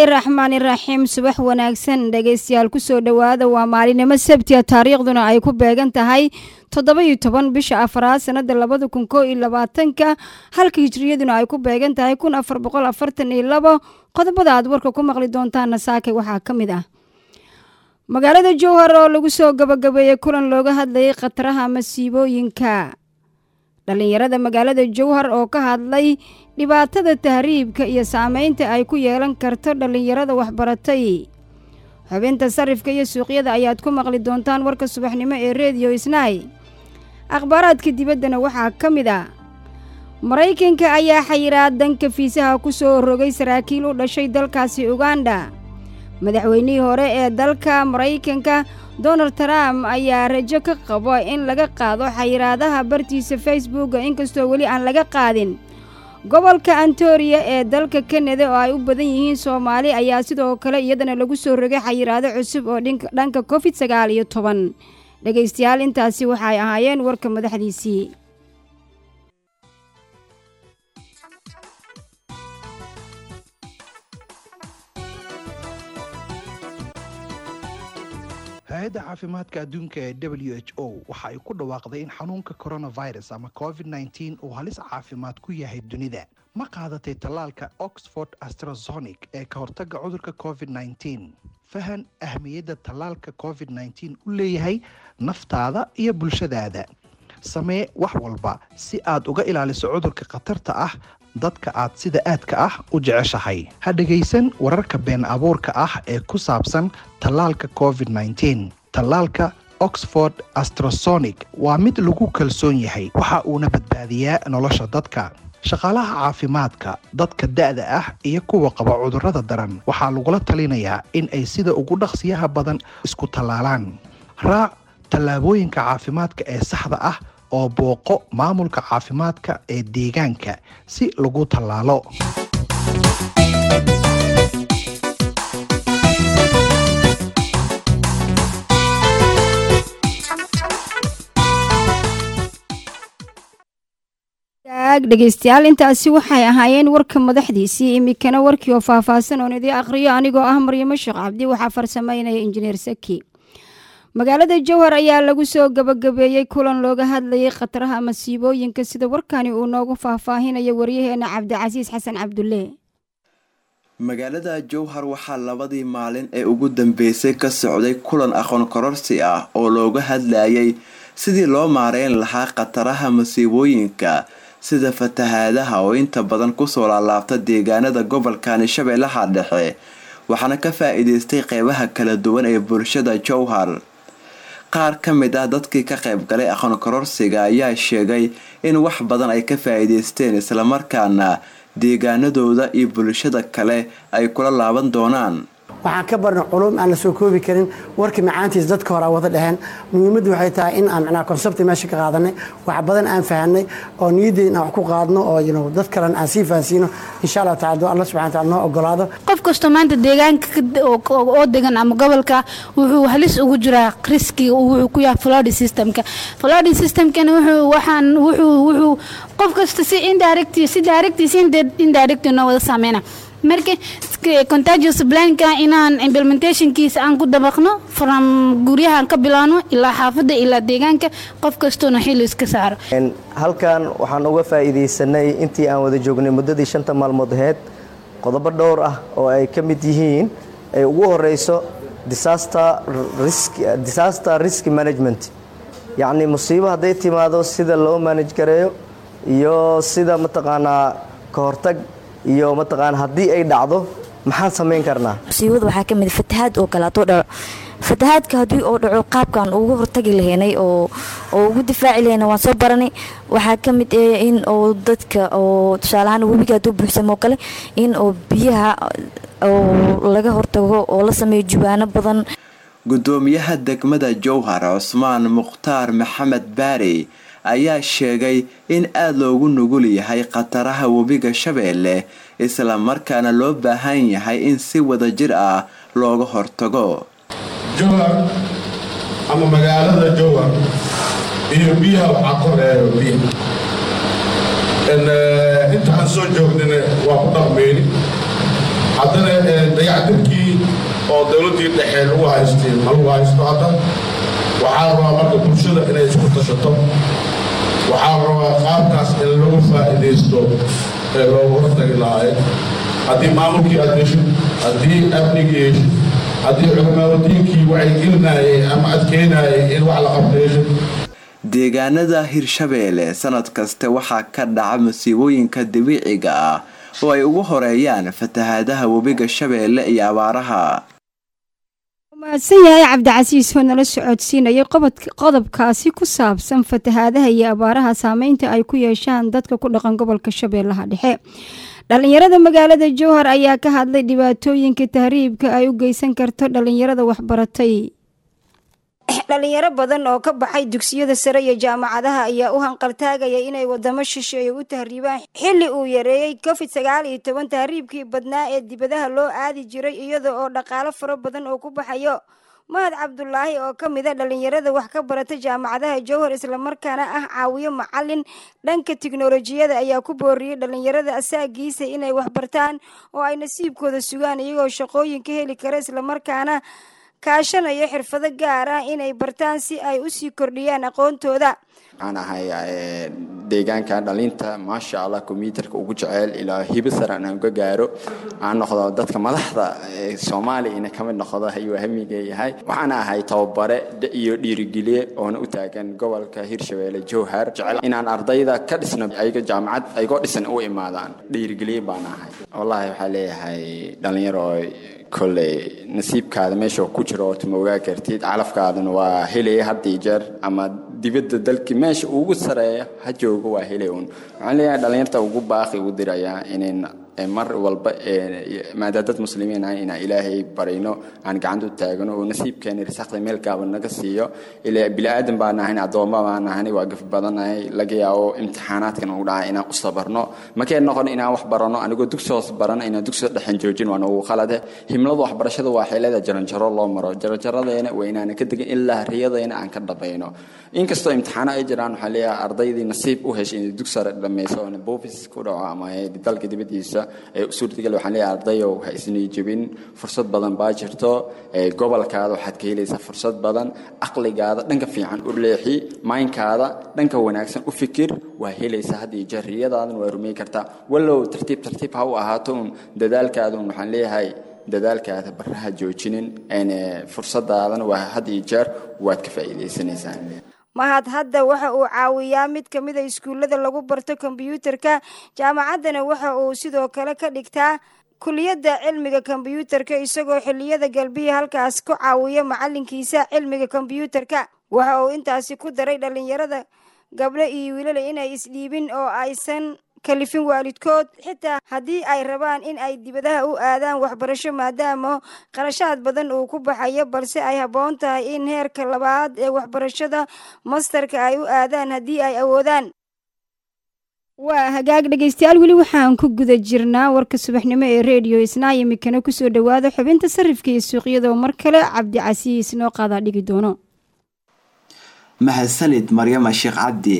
bismillaahi raxmaani raxiim subax wanaagsan dhegeystayaal kusoo dhowaada waa maalinimo sabtiya taariikhduna ay ku beegan tahay toddoba-iyo toban bisha afaraad sanada labada kun koo iyo labaatanka halka hijriyaduna ay ku beegan tahay kun afar boqol afartan iyo labo qodobada aad warka ku maqli doontaana saake waxaa ka mid ah magaalada jowhar oo lagu soo gabagabeeyey kulan looga hadlayay khataraha masiibooyinka dhallinyarada magaalada jowhar oo ka hadlay dhibaatada tahriibka iyo saameynta ay ku yeelan karto dhallinyarada waxbaratay xubinta sarifka iyo suuqyada ayaad ku maqli doontaan warka subaxnimo ee rediyo isnaay akhbaaraadka dibaddana waxaa ka mid ah maraykanka ayaa xayiraad danka fiisaha ku soo rogay saraakiil u dhashay dalkaasi uganda madaxweynihii hore ee dalka maraykanka donald trump ayaa rajo ka qabo in laga qaado xayiraadaha bartiisa facebooka inkastoo weli aan laga qaadin gobolka antoriya ee dalka kanada oo ay u badan yihiin soomaali ayaa sidoo kale iyadana lagu soo rogay xayiraado cusub oo dhanka covid sagaal iyo toban dhegaystayaal intaasi waxay ahaayeen warka madaxdiisii hay-adda caafimaadka adduunka ee w h o waxa ay ku dhawaaqday in xanuunka coronavirus ama covid nteen uu halis caafimaad ku yahay dunida ma qaadatay tallaalka oxford astrazonic ee ka hortagga cudurka covid nteen fahan ahmiyadda tallaalka covid nteen u leeyahay naftaada iyo bulshadaada samee wax walba si aad uga ilaaliso cudurka khatarta ah dadka aad sida aadka ah u jeceshahay ha dhegaysan wararka been abuurka ah ee ku saabsan tallaalka covid nteen tallaalka oxford astrasonic waa mid lagu kalsoon yahay waxa uuna badbaadiyaa nolosha dadka shaqaalaha caafimaadka dadka da-da ah iyo kuwa qaba cudurrada daran waxaa lagula talinayaa in ay sida ugu dhaqsiyaha badan isku tallaalaan raac tallaabooyinka caafimaadka ee saxda ah oo booqo maamulka caafimaadka ee deegaanka si lagu tallaalo dhegeystayaal intaasi waxay ahaayeen warka madaxdiisii imikana warkii oo faahfaahsan oon idii aqhriyo anigoo ah maryamo sheekh cabdi waxaa farsameynaya injineer saki magaalada jowhar ayaa lagu soo gabagabeeyey kulan looga hadlayay khataraha masiibooyinka sida warkani uu noogu faahfaahinayo waryaheena cabdicasiis xasan cabdulle magaalada jowhar waxaa labadii maalin ee ugu dambeysay ka socday kulan aqoon kororsi ah oo looga hadlayay sidii loo maareyn lahaa khataraha masiibooyinka sida fatahaadaha oo inta badan kusoo laalaabta deegaanada gobolkani shabeellaha dhexe waxaana ka faa-iideystay qeybaha kala duwan ee bulshada jowhar qaar ka mid ah dadkii ka qayb galay aqoon kororsiga ayaa sheegay in wax badan ay ka faa-iideysteen islamarkaana deegaanadooda iyo bulshada kale ay kula laaban doonaan waxaan ka barnay culum aan la soo koobi karin warkii macaantiis dadka hore wada dheheen muhiimaddu waxay tahay in aan micnaha konsebti meesha ka qaadanay wax badan aan fahanay oo niyaddeen aan wax ku qaadno oo you know dad kalena aan sii fahansiino insha allah tacala doo allah subxana wataala noo ogolaado qof kastoo maanta deegaanka oo degan ama gobolka wuxuu halis ugu jiraa riskiga wuxuu ku yahay flood systemka flood systemkana wuxuu waxaan wuxuu wuxuu qof kasta si indirect si direct si indirect noo wada saameyna marka contagious planka inaan implementationkiisa aan ku dabaqno from guryahaan ka bilaano ilaa xaafadda ilaa deegaanka qof kastoona xili iska saaro halkan waxaan uga faa'iidaysanay intii aan wada joognay muddadii shanta maalmood aheyd qodobo dhowr ah oo ay ka mid yihiin ay ugu horeyso disaster risk management yacni musiibo hadday timaado sida loo manage gareeyo iyo sida mataqaanaa ka hortag iyo mataqaana haddii ay dhacdo maxaan samayn karnaa musiibada waxaa ka mid fatahaad oo kale hadduu dhaco fatahaadka haddii oo dhaco qaabkaan ugu hortagi lahaynay oo oo ugu difaaci lahaynay waan soo baranay waxaa ka mid eh in oo dadka oo tusaalahaan webiga hadduu buuxsamo kale in oo biyaha oo laga hortago oo la sameeyo jubaano badan gudoomiyaha degmada jowhar cusmaan mukhtaar maxamed baari ayaa sheegay in aada loogu nugul yahay khataraha webiga shabeelle isla markaana loo baahan yahay in si wada jir ah looga hortago jowhar ama magaalada jowhar iyo biyaha waxaa koreeyo biya inta aan soo joognina waa ku dhaqmeyni haddana dayactirkii oo dowladdii dhexe lagu haystay ma lagu haysto hadda waxaa rabaa marka bulshada inay isku tashato waxaa rabaa qaabkaas in lagu faa'iidaysto ee loogu hortagi lahayd haddii maamulkii aad heshid haddii amnigii heshid haddii culimaawadiinkii wacyigelinayay ama adkeynayay in wax la qabto heshid deegaanada hirshabeelle sanad kaste waxaa ka dhaca masiibooyinka dabiiciga ah oo ay ugu horeeyaan fatahaadaha webiga shabeelle iyo abaaraha mahadsan yahay cabdicasiis oo nala socodsiinayay qodobkaasi ku saabsan fatahaadaha iyo abaaraha saameynta ay ku yeeshaan dadka ku dhaqan gobolka shabeellaha dhexe dhalinyarada magaalada jowhar ayaa ka hadlay dhibaatooyinka tahriibka ay u geysan karto dhalinyarada waxbaratay dhalinyaro badan oo ka baxay dugsiyada sare iyo jaamacadaha ayaa u hanqaltaagaya inay wadamo shisheeye u tahriibaan xilli uu yareeyey covid sagaal iyo toban tahriibkii badnaa ee dibadaha loo aadi jiray iyada oo dhaqaalo fara badan oo ku baxayo mahad cabdulaahi oo ka mid a dhalinyarada wax ka barata jaamacadaha jowhar islamarkaana ah caawiyo macalin dhanka tiknolojiyada ayaa ku booriyey dhalinyarada asaagiisa inay waxbartaan oo ay nasiibkooda sugaan iyagoo shaqooyin ka heli kara islamarkaana kaashanayo xirfado gaar ah inay bartaan si ay usii kordhiyaan aqoontooda waxaan ahay deegaanka dhalinta maasha allah kombyuutarka ugu jeceel ilaa hibo saran aan uga gaaro aan noqdo dadka madaxda soomaaliya ina kamid noqdo ayuu hamiga yahay waxaan ahay tababare iyo dhiirigeliye oona u taagan gobolka hirshabeelle jowhar jecel inaan ardayda ka dhisno ayaga jaamacad ayagoo dhisan u imaadaan dhiirigeliye baan ahay wallahi waxaa leeyahay dhalinyaro kolley nasiibkaada meesha ku jiro ood ma ogaa kartid calafkaadana waa helaya had iyo jeer ama dibadda dalki meesha ugu sareeya ha joogo waa helay un waxaan leeyahay dhalinyarta ugu baaqi ugu dirayaa inayn mar walba maadaama dad muslimiin ah inaan ilaahay barayno aan gacanta u taagano oo nasiibkeena risaqda meel gaaba naga siiyo ilaa bili-aadan baan ahayn addoomma baan ahayn waa gaf badanahay laga yaabo imtixaanaadkan ugu dhacay inaan u sabarno makee noqon inaan wax barano anigoo dugsi hoos barano inaan dugsi dhexan joojin waa nagu qalade himlada waxbarashada waa xeelada jaranjaro loo maro jaranjaradeena waa inaan ka degin ilaa riyadeena aan ka dhabayno inkastoo imtixaano ay jiraan waxaa leeyahay ardaydii nasiib u heshay inay dugsi sare dhammayso oona boofis ku dhaco ama dalka dibadiisa ee suurtagal waxaan leeyahay ardayow ha isnii jebin fursad badan baa jirto gobolkaada waxaad ka helaysaa fursad badan aqligaada dhanka fiican u leexi maynkaada dhanka wanaagsan u fikir waa helaysaa had iyo jeer riyadaadan waa rumey kartaa wallow tartiib tartiib ha u ahaato un dadaalkaada un waxaan leeyahay dadaalkaada baraha joojinin fursadaadana waa had iyo jeer waad ka faa'iidaysanaysaa mahad hadda waxa uu caawiyaa mid ka mid a iskuullada lagu barto kombyuutarka jaamacaddana waxa uu sidoo kale ka dhigtaa kuliyadda cilmiga kombyuutarka isagoo xilliyada galbiya halkaas ku caawiya macalinkiisa cilmiga kombyuutarka waxa uu intaasi ku daray dhalinyarada gabdho iyo wiilale inay isdhiibin oo aysan kalifin waalidkood xitaa haddii ay rabaan in ay dibadaha u aadaan waxbarasho maadaama qarashaad badan uu ku baxayo balse ay habboon tahay in heerka labaad ee waxbarashada mastarka ay u aadaan haddii ay awoodaan waa hagaag dhegeystayaal weli waxaan ku guda jirnaa warka subaxnimo ee rediyo isnaa imikana kusoo dhowaada xubinta sarifka iyo suuqyadoo mar kale cabdicasiis noo qaadaa dhigi doono mahadsanid maryama sheekh cabdi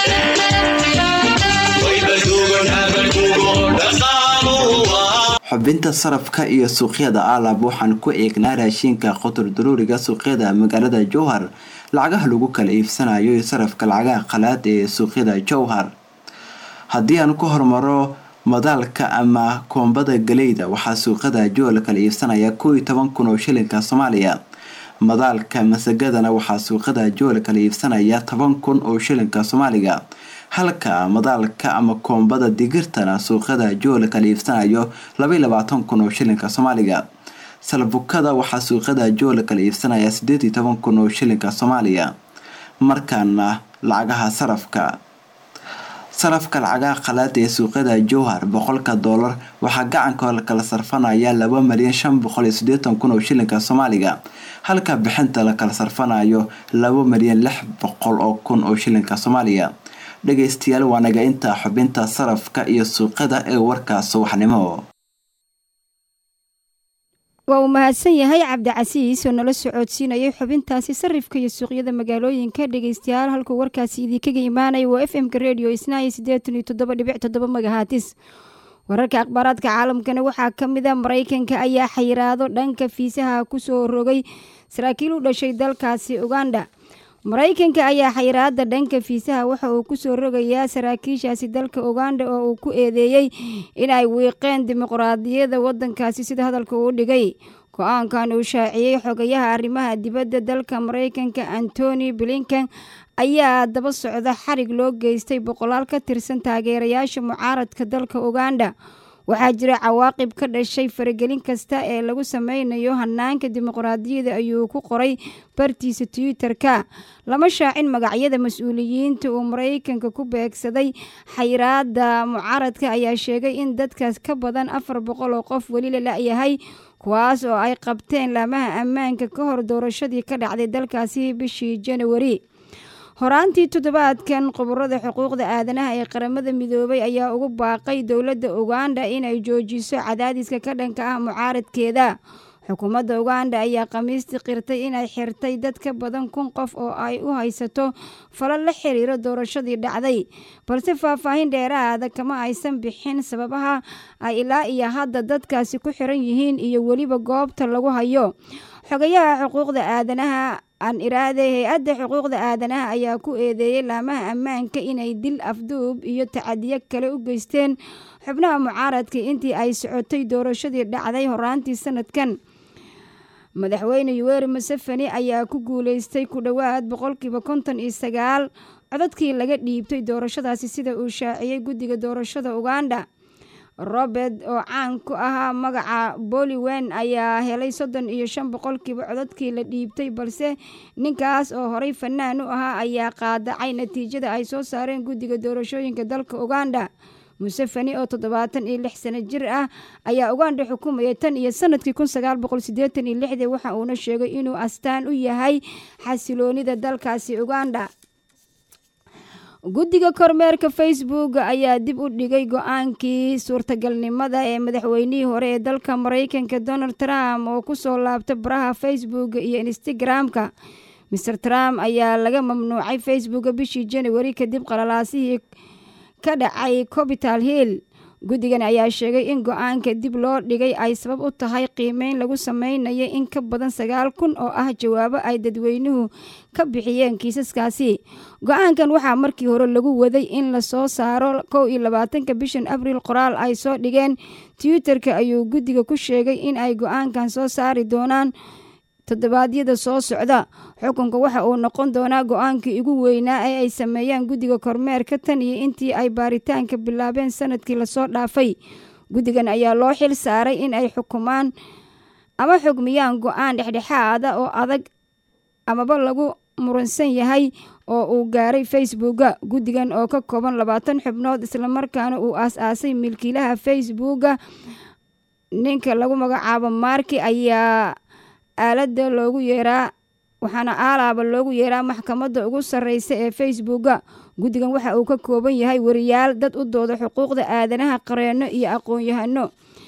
xubinta sarafka iyo suuqyada aalab waxaan ku eegnaa raashinka qotor daruuriga suuqyada magaalada jowhar lacagaha lagu kala iibsanayo iyo sarafka lacagaha qalaad ee suuqyada jowhar haddii aan ku hormaro madaalka ama koombada galeyda waxaa suuqyada jowhar kala iibsanaya koo iyo toban kun oo shilinka soomaaliya madaalka masagadana waxaa suuqyada jowhar kala iibsanaya toban kun oo shilinka soomaaliga halka madaalka ama koombada digirtana suuqyada jowhar kala iibsanayo labaiy labaatan kun oo shilinka soomaaliga salbukada waxaa suuqyada jowhar kala iibsanaya sideed iyo toban kun oo shilinka soomaaliya markaana lacagaha sarafka sarafka lacagaha qalaad ee suuqyada jowhar boqolka doolar waxaa gacanka kala sarfanaya laba malyan shan boqol iyo sideetan kun oo shilinka soomaaliga halka bixinta la kala sarfanayo laba malyan lix boqol oo kun oo shilinka soomaaliya dhageystayaal waa naga intaa xubinta sarafka iyo suuqyada ee warkaas subaxnimo waa uu mahadsan yahay cabdicasiis oo nala socodsiinayay xubintaasi sarifka iyo suuqyada magaalooyinka dhegeystayaal halkuu warkaasi idinkaga imaanaya waa f m-ka redio isnaayo siddeetan iyo toddoba dhibic toddoba magahatis wararka akhbaaraadka caalamkana waxaa ka mid a maraykanka ayaa xayiraado dhanka fiisaha kusoo rogay saraakiil u dhashay dalkaasi uganda maraykanka ayaa xayiraada dhanka fiisaha waxa uu kusoo rogayaa saraakiishaasi dalka uganda oo uu ku eedeeyey inay wiiqeen dimuqraadiyadda wadankaasi sida hadalka uu dhigay go-aankan uu shaaciyey xogayaha arrimaha dibadda dalka maraykanka antony blinken ayaa daba socda xarig loo geystay boqolaal ka tirsan taageerayaasha mucaaradka dalka uganda waxaa jira cawaaqib ka dhashay faragelin kasta ee lagu sameynayo hanaanka dimuqraadiyadda ayuu ku qoray bartiisa twitter-ka lama shaacin magacyada mas-uuliyiinta uu maraykanka ku beegsaday xayiraada mucaaradka ayaa sheegay in dadkaas ka badan afar boqol oo qof weli la la-yahay kuwaas oo ay qabteen laamaha ammaanka ka hor doorashadii ka dhacday dalkaasi bishii janawari horaantii toddobaadkan khubarada xuquuqda aadanaha ee qaramada midoobay ayaa ugu baaqay dowladda uganda inay joojiso cadaadiska ka dhanka ah mucaaradkeeda xukuumadda uganda ayaa khamiistii qirtay inay xirtay dad ka badan kun qof oo ay u haysato falo la xiriiro doorashadii dhacday balse faahfaahin dheeraada kama aysan bixin sababaha ay ilaa iyo hadda dadkaasi ku xiran yihiin iyo weliba goobta lagu hayo xogayaha xuquuqda aadanaha aan iraade hay-adda xuquuqda aadanaha ayaa ku eedeeyey laamaha ammaanka inay dil afduub iyo tacadiyo kale u geysteen xubnaha mucaaradka intii ay socotay doorashadii dhacday horaantii sanadkan madaxweyne yuweri museveni ayaa ku guuleystay ku dhowaad boqolkiiba konton iyo sagaal codadkii laga dhiibtay doorashadaasi sida uu shaaciyey guddiga doorashada uganda robert oo caan ku ahaa magaca boliwen ayaa helay soddon iyo shan boqolkiiba codadkii la dhiibtay balse ninkaas oo horey fanaan u ahaa ayaa qaadacay natiijada ay soo saareen guddiga doorashooyinka dalka uganda museveni oo toddobaatan iyo lix sano jir ah ayaa uganda xukumayay tan iyo sanadkii kun sagaal boqol siddeetan iyo lixdii waxa uuna sheegay inuu astaan u yahay xasiloonida dalkaasi uganda guddiga kormeerka facebook ayaa dib u dhigay go-aankii suurtagalnimada ee madaxweynihii hore ee dalka maraykanka donald trump oo kusoo laabta baraha facebook iyo instagram-ka maer trump ayaa laga mamnuucay facebook bishii januari kadib qalalaasihii ka dhacay copital hill guddigan ayaa sheegay in go-aanka dib loo dhigay ay sabab u tahay qiimeyn lagu sameynayo in ka badan sagaal kun oo ah jawaabo ay dadweynuhu ka bixiyeen kiisaskaasi go-aankan waxaa markii hore lagu waday in lasoo saaro kow iyo labaatanka bishan abriil qoraal ay soo dhigeen twitter-ka ayuu guddiga ku sheegay in ay go-aankan soo saari doonaan toddobaadyada soo socda xukunka waxa uu noqon doonaa go-aankii ugu weynaa ee ay sameeyaan guddiga kormeerka tan iyo intii ay baaritaanka bilaabeen sanadkii lasoo dhaafay guddigan ayaa loo xil saaray in ay xukumaan ama xugmiyaan go-aan dhexdhexaada oo adag amaba lagu muransan yahay oo uu gaaray facebooka guddigan oo ka kooban labaatan xubnood islamarkaana uu aas-aasay milkiilaha facebooka ninka lagu magacaabo marki ayaa aalada loogu yeeraa waxaana aalaaba loogu yeeraa maxkamadda ugu sarreysa ee facebooka guddigan waxa uu ka kooban yahay wariyaal dad u dooda xuquuqda aadanaha qareenno iyo aqoon-yahano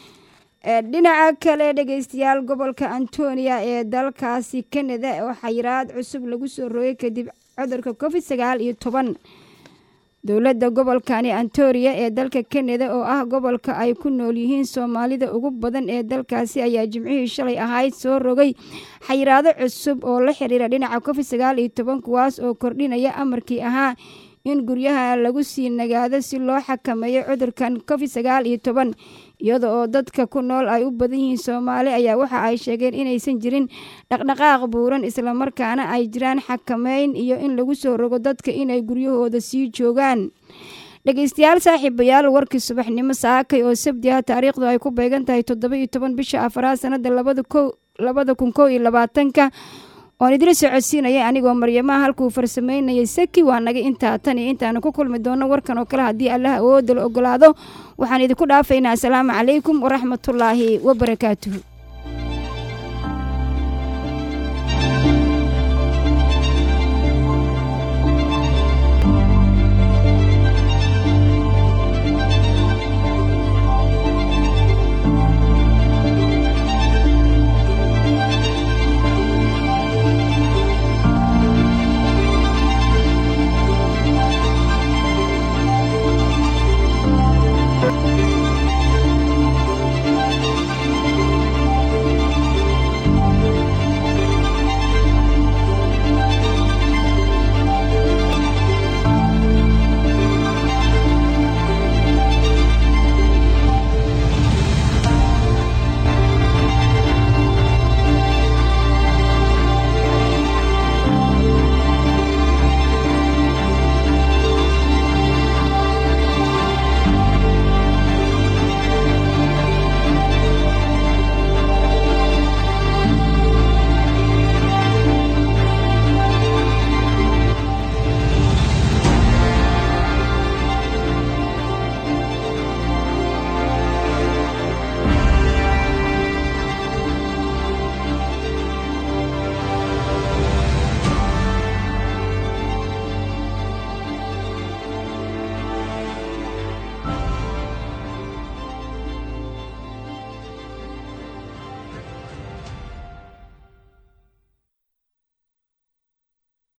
dhinaca kale dhegeystayaal gobolka antonia ee dalkaasi canada oo xayiraad cusub lagu soo rogay kadib cudurka covid sagaal iyo toban dowladda gobolkani antoria ee dalka canada oo ah gobolka ay ku nool yihiin soomaalida ugu badan ee dalkaasi ayaa jimcihii shalay ahayd soo rogay xayiraado cusub oo la xiriira dhinaca covid sagaal iyo toban kuwaas oo kordhinaya amarkii ahaa in guryaha lagu sii nagaado si loo xakameeyo cudurkan covid sagaal iyo toban iyada oo dadka ku nool ay u badan yihiin soomaali ayaa waxa ay sheegeen inaysan jirin dhaqdhaqaaq buuran islamarkaana ay jiraan xakameyn iyo in lagu soo rogo dadka inay guryahooda sii joogaan dhegeystayaal saaxiibayaal warkii subaxnimo saakay oo sabti ah taariikhdu ay ku beegan tahay toddoba iyo toban bisha afaraad sanada labada kun kow iyo labaatanka oon idila socodsiinaya anigoo maryamaha halkuu farsameynayay saki waa naga intaa tan iyo intaanu ku kulmi doono warkan oo kale haddii allah awoodda la ogolaado waxaan idinku dhaafaynaa asalaamu calaykum waraxmatullaahi wabarakaatuhu